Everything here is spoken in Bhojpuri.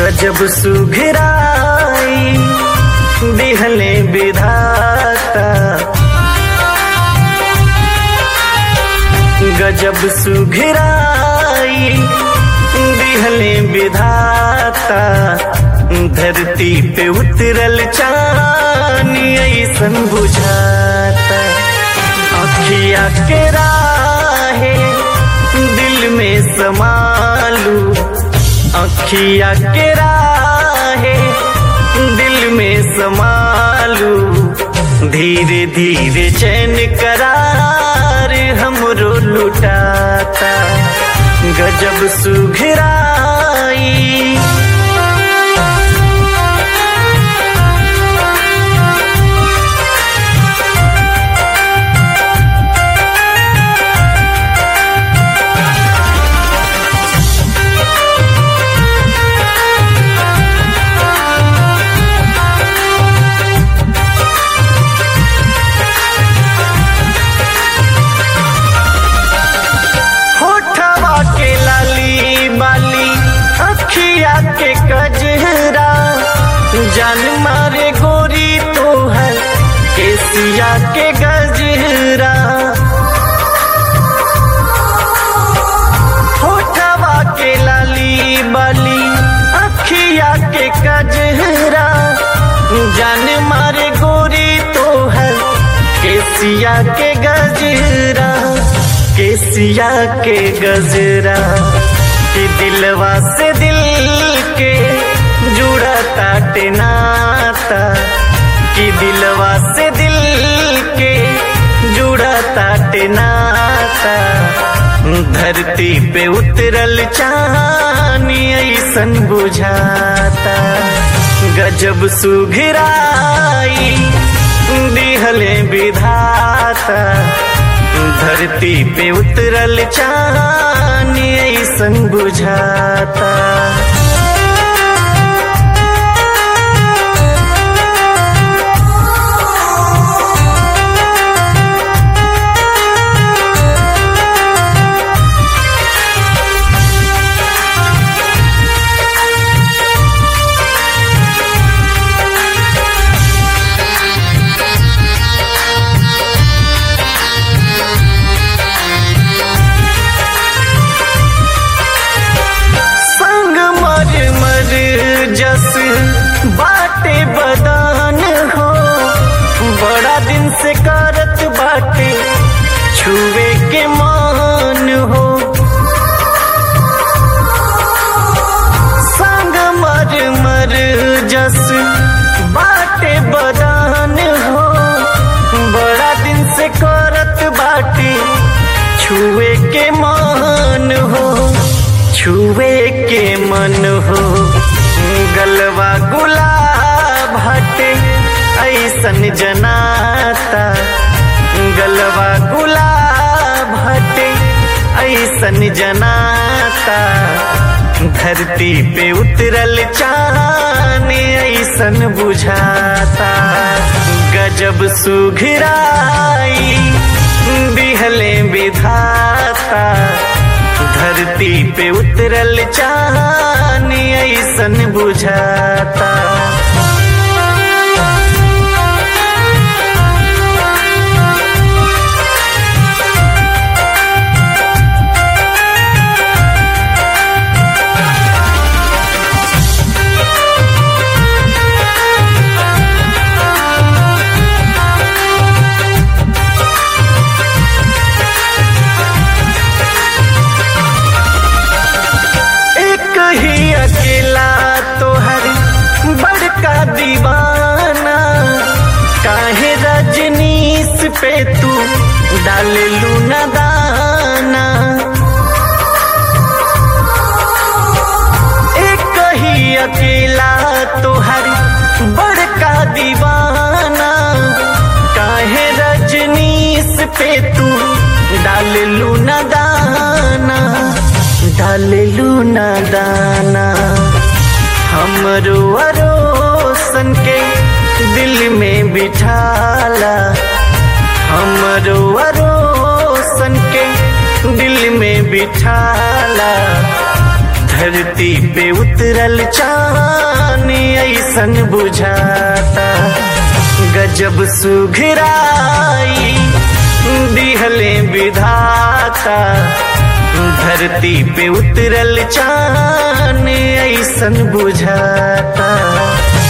गजब सुघराई दिहले विधाता गजब सुघराई दिहले विधाता धरती पे उतरल चानी ऐसन बुझाता अखिया के राहे दिल में समालू अखिया के राहे दिल में समालू धीरे धीरे चैन करार हमरो लुटाता गजब सुघराई होठवा के लाली बाली अखिया के कजरा जान मारे गोरी तो है केसिया के गजरा होठवा के लाली बाली अखिया के कजरा जान मारे गोरी तो है केसिया के गजरा केसिया के गजरा कि दिलवा से दिल के जुड़ा ताटे नाता कि दिलवा से दिल के जुड़ा ताटे नाता धरती पे उतरल चानी ऐसन बुझाता गजब सुघराई दिहले विधाता धरती पे उतरल चानी ऐसन बुझाता संग मर मर जस बाटे बदान हो बड़ा दिन से करत बाटे छुए के मान हो संग मर मर जस बाटे बदान हो बड़ा दिन से करत बाटे छुए के मान हो छुए के मन हो गलवा गुलाब हटे ऐसन जनाता गलवा गुलाब हटे ऐसन जनाता धरती पे उतरल चाने ऐसन बुझाता गजब सुघराई दिहले विधाता धरती पे उतरल चानी ऐसन बुझाता एक ही अकेला तोहर बड़का दीवाना काहे रजनीश पे तू डाल लूना दाना एक ही अकेला तोहर बड़का दीवाना काहे रजनीश पे तू डाल लूना दाना डाल लूना दाना हमरो अरोसन के दिल में बिठाला हमरो अरोसन के दिल में बिठाला धरती पे उतरल चान ऐसन बुझाता गजब सुघराई दिहले विधाता धरती पे उतरल चान ऐसन बुझाता